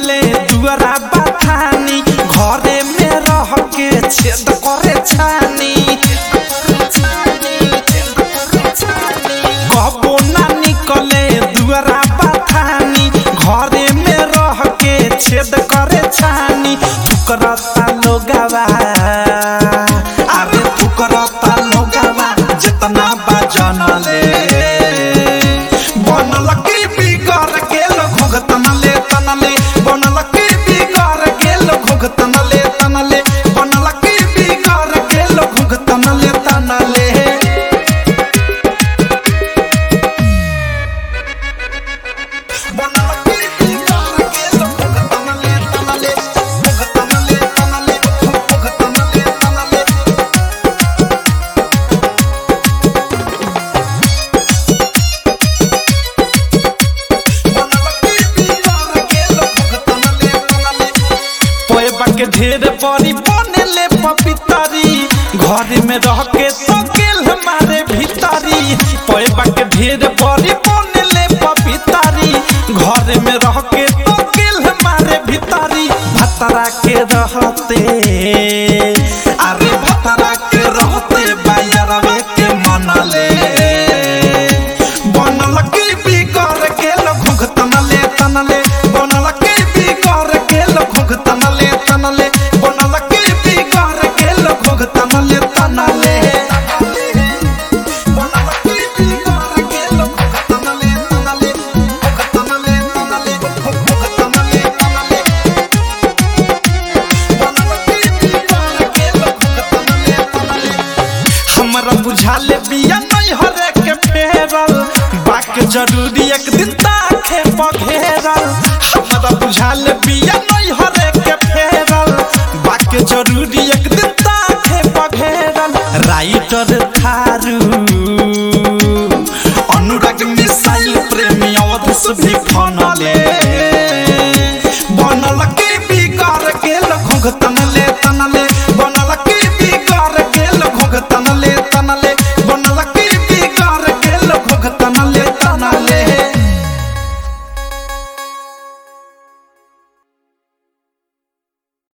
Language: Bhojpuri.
निकले दुआरा बथानी घरे में रह के छेद करे छानी कबो ना निकले दुआरा बथानी घरे में रह के छेद करे छानी फुकरता लोगवा अरे फुकरता लोगवा जितना बजन ले बनल की बिगड़ गेल घुघतन ले तन ले बनल की बिगड़ गेल घुघतन ले तन ले बनल की बिगड़ गेल घुघतन ले तन ले बनल की बिगड़ गेल घुघतन ले तन ले घुघतन ले तन ले घुघतन ले तन ले पोएबा के ढेर बड़ी बनेले पपितरी घर में रह के तो गेल हमारे भीतरी पोएबा के ढेर बड़ी बनेले पपितरी घर में रह के तो गेल हमारे भीतरी भतरा के रहते अरे भतरा के रहते बायरवे के मनले बनल की बिगड़ गेल घुघतन ले तनले बनल की बिगड़ गेल घुघतन ले तनले बनल की बिगड़ गेल घुघतन ले तनले बनल की बिगड़ गेल घुघतन ले तनले घुघतन ले तनले घुघतन ले तनले बनल की बिगड़ गेल घुघतन ले तनले हमरा बुझाले बिया नहीं हरे के फेरल बाक जरूरी एक दिन ताखे पघेरल हमरा बुझाले बिया नहीं हरे के फेरल बाक जरूरी एक दिन ताखे पघेरल राइटर थारू अनुराग मिसाइल प्रेमी अवधस भी फन